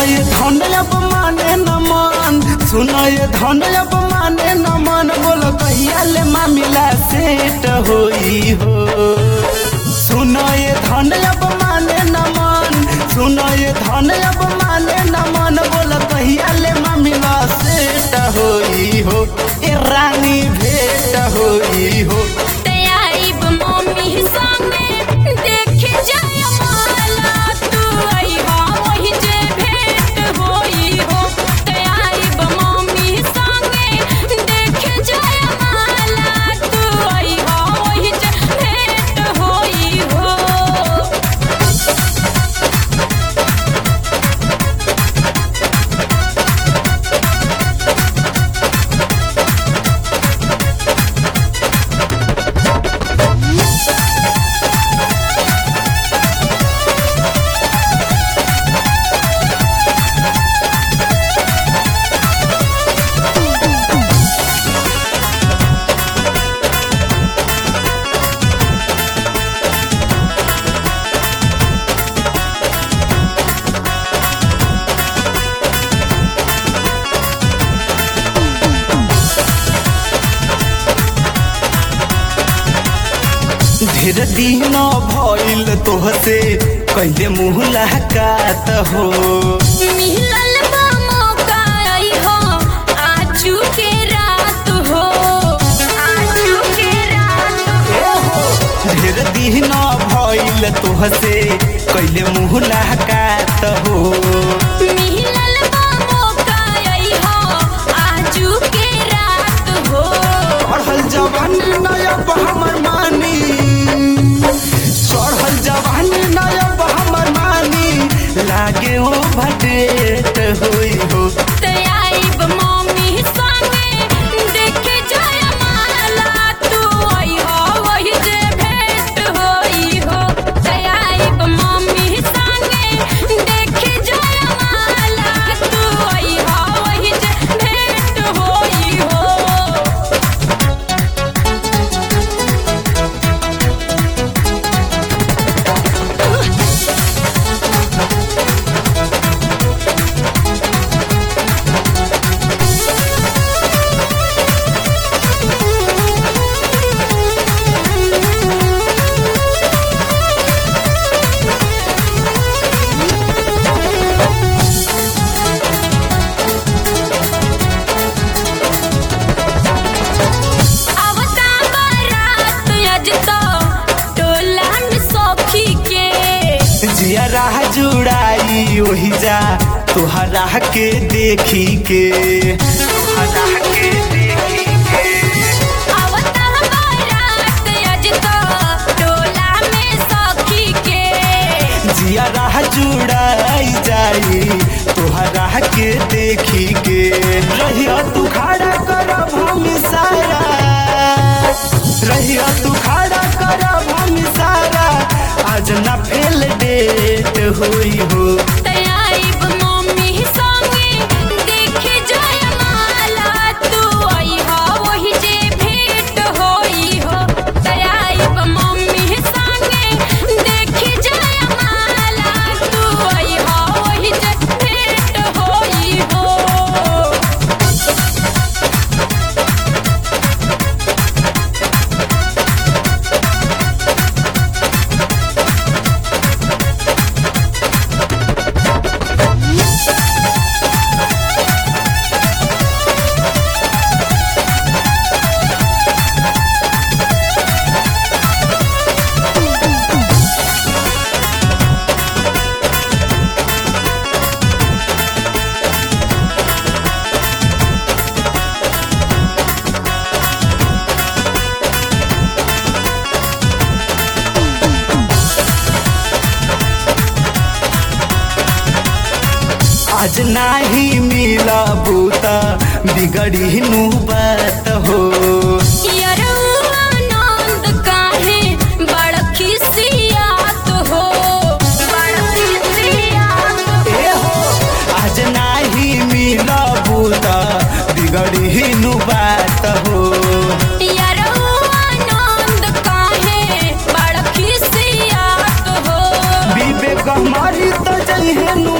सुनाए धन अब माने न मन सुनाए धन अब माने न मन बोल कहिया ले मामिला सेट होई हो सुनाए धन अब माने न मन सुनाए धन अब माने न मन बोल कहिया ले मामिला सेट होई हो ए रानी भेट होई हो तैयारी मम्मी संगे देखे जाय माला तू अइहा वही जे भेंट होई हो तैयारी मम्मी संगे देखे जाय माला तू अइहा वही जे भेंट होई हो ढेर दिन भइल तोहसे कैले मुलाकात हो मिलल बा मौका अइहो आजू के रात हो आजू के रात हो ढेर दिन भइल तोहसे कैले मुलाकात हो मिलल बा मौका अइहो आजू के रात हो पढ़ल जवानी नयब हमर मानी चढ़ल जवानी नयब हमर मानी लागे ओ भटेट होई हो तैयारी मम्मी संगे देखे जाय माला तू अइहो वही जे भेंट होई हो तैयारी मम्मी संगे देखे जाय माला तू अइहो वही जे भेंट होई हो आवता बारात आज तो टोला में सखी के जिया राह जुड़ाई ओही जा तोहरा के देखी के तोहरा के देखी के आवता बारात आज तो टोला में सखी के जिया राह जुड़ाई जाई तोहरा के देखी के रहिया तू खड़ा करब हम सारा रहिया तू खड़ा करब हम सारा आज ना फेल डेट होई हो तैयारी मम्मी संगे देखे जाय माला तू अइहा वही जे भेंट होई हो तैयारी मम्मी संगे देखे जाय माला तू अइहा वही जे भेंट होई हो आज नाही मिला बूता बिगड़ी नु बात हो यरौआ नंद काहे बड़ खिसियात हो बड़ खिसियात ए हो आज नाही मिला बूता बिगड़ी नु बात हो यरौआ नंद काहे बड़ खिसियात हो विवेक हमारी तो जइहे नु